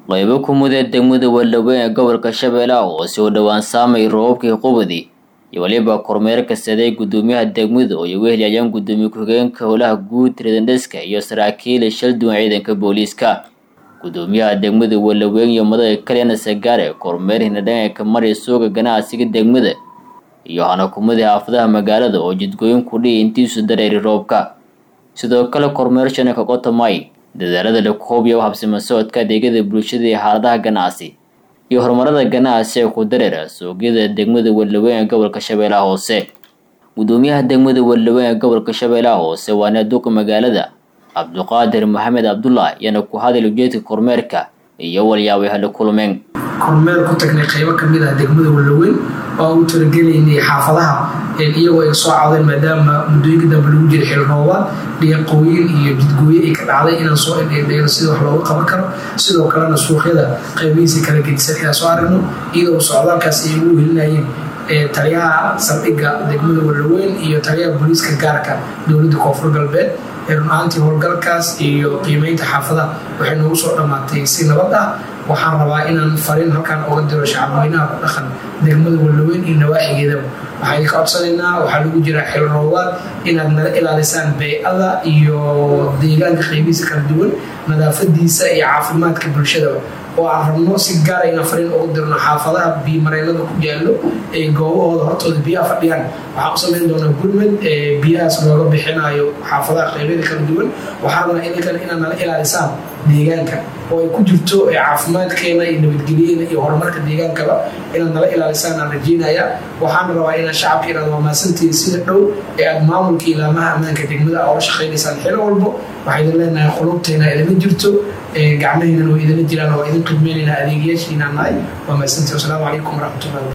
qaybo ku mudee degmada Wallaweyn ee gobolka Shabeellaha hoose oo dhowaan saamay roobabkii qubadi iyo waliba kormeer kastaday gudoomiyaha degmada oo ay weheliyaan gudoomiye ku-xigeenka howlaha guud Redendeska iyo saraakiil shal duwan ciidanka booliiska gudoomiyaha degmada Wallaweyn iyo madaxa Kalena Sagaare kormeer hinadhanka maray suuqa ganacsiga degmada iyo hanakumada xaafadaha magaalada oo jidgooyin ku dhihi intiisu dareeri roobka sidoo kale kormeer shanaka qotomay dadaalada la koobiyo habsima socodka adeegyada bulshada iyo xaaladaha ganacsi iyo horumarada ganacsi ee ku dareera suuqyada degmada Wallaweyn ee gobolka Shabeellaha hoose gudoomiyaha degmada Wallaweyn ee gobolka Shabeellaha hoose waana duqa magaalada Cabduqaadir Maxamed Cabdullah yana ku hadal ujeedka kormeerka iyo walyaabay hala kulmeen kormeer ku tagnay qaybo kamid ah degmada Wallaweyn oo u talagelaynay xaafadaha iyagoo ay soo cawdeen maadaama muddooyinka dambe lagu jiray xil roobaad dhiiqooyin iyo jidgooye ay ka dhacday inaan soo indheendheeno sida wax looga qaban karo sidoo kalena suuqyada qaybihiisa kala gedisan inaan soo aragno iyadoo socdaalkaas ay ugu helinayeen taliyaha saldhigga degmada Wallaweyn iyo taliyaha booliiska gaarka dowladda koonfur galbeed run ahaantii howlgalkaas iyo qiimeynta xaafadaha waxay noogu soo dhammaatay si nabad ah waxaan rabaa inaan fariin halkaan oga diro shacabweynaha ku dhaqan degmada Wallaweyn iyo nawaaxigeedaba waxaan ka codsanaynaa waxaa lagu jiraa xil roobaad inaad nala ilaalisaan bay'ada iyo deegaanka qaybihiisa kala duwan nadaafadiisa iyo caafimaadka bulshadaba oo aan rabno si gaara inaan fariin ugu dirno xaafadaha biyomareennada ku yaallo ee goobahooda hortooda biyaha fadhiyaan waxaan u samayn doonaa gurmed biyahaas looga bixinayo xaafadaha qaybyada kala duwan waxaan rabnaa idinkan inaad nala ilaalisaan deegaanka oo ay ku jirto caafimaadkeena iyo nabadgelyeena iyo horumarka deegaankaba inaad nala ilaalisaan aan rajeynaya waxaan rabaa inaad shacabka inaad waamaasantihiin sida dhow ee aad maamulka ilaamaha ammaanka degmada ola shaqaynaysaan xilo walbo waxaa idin leenahay qulubteena idinla jirto gacmaheena waa idinla jiraan oo idin khidmeynaynaa adeegayaashiinaan nahay waa maasantii wasalaamu calaykum waraxmatullahi